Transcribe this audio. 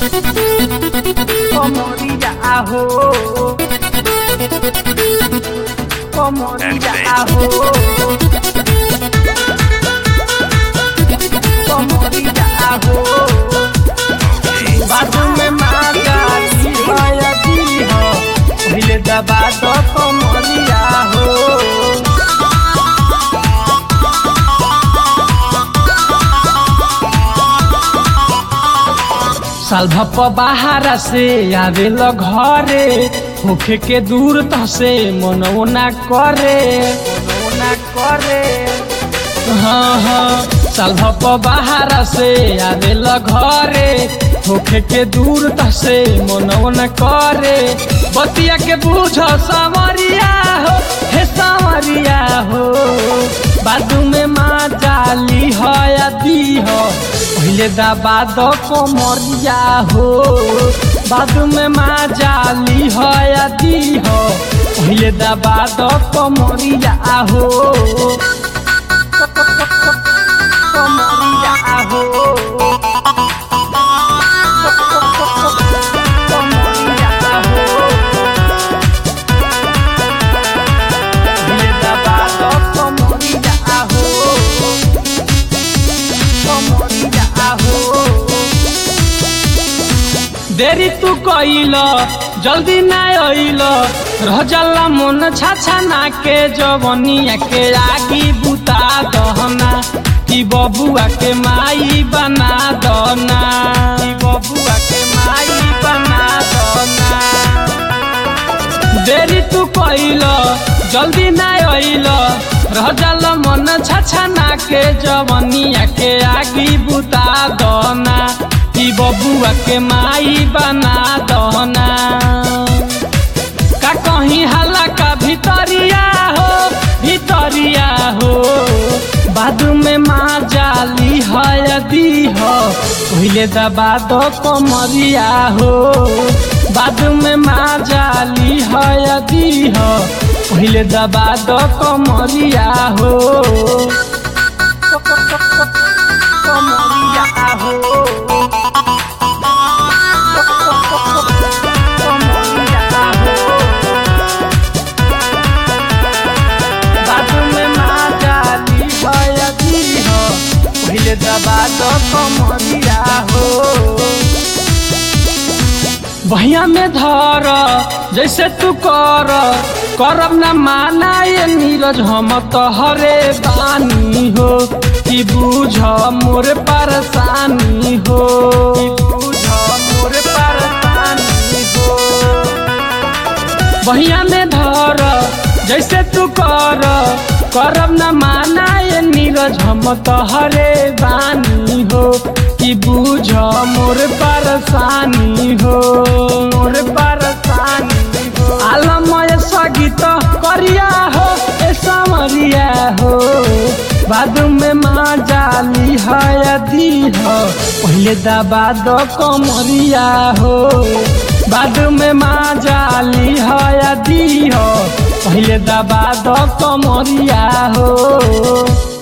Comodilla ajo. Comodilla ajo. Comodilla ajo. बाजू में माता जी भया जी हो पहले दबा दो कमरिया हो साल भप बाहर से आवेल घरे होखे के दूर त से मनवो ना करे मनवो ना करे हाँ हाँ साल भप बाहर से आवेल घरे होखे के दूर त से मनवो ना करे बतिया के बूझ सावरिया हो हे सावरिया हो बाजू में माँ जाली हो या दी हो पहले दबा दो कोमरिया हो बाजू में माँ जाली हो या दी हो पहले दबा दो कोमरिया हो कोमरिया हो कोमरिया हो पहले दबा दो कोमरिया हो कोमरिया हो देरी तू कइल जल्दी ना अइल रह जाला मन छाछा ना के जवनिया के आगी बुता दहना कि बबुआ के माई बना दना कि बबुआ के माई बना दना देरी तू कइल जल्दी ना अइल रह जाल मन छाछा ना के जवनिया के आगी बुता दना कि बबुआ के माई बना दना का कहीं हल्ला का भितरिया हो भितरिया हो बाजू में माँ जाली है यदि हो पहले दबा दो कमरिया हो बाजू में माँ जाली है यदि हो पहले दबा दो कमरिया हो कमरिया हो कमरिया हो बाजू में माँ जाली भयती हो पहले दबा दो कमरिया हो भैया में धर जैसे तू कर करब न माना ये नीरज हम तोहरे बानी हो कि बूझ मोर परेशानी हो कि बूझ मोर परेशानी हो बहिया में धर जैसे तू कर करब न माना ये नीरज हम तोहरे बानी हो कि बूझ मोर परेशानी हो मोर परेशानी हो आलमय सगीत करिया हो ए समरिया हो बादू में माँ जाली है यदि हो पहले दबा दो कमरिया हो बाजू में माँ जाली है यदि हो पहले दबा दो कमरिया हो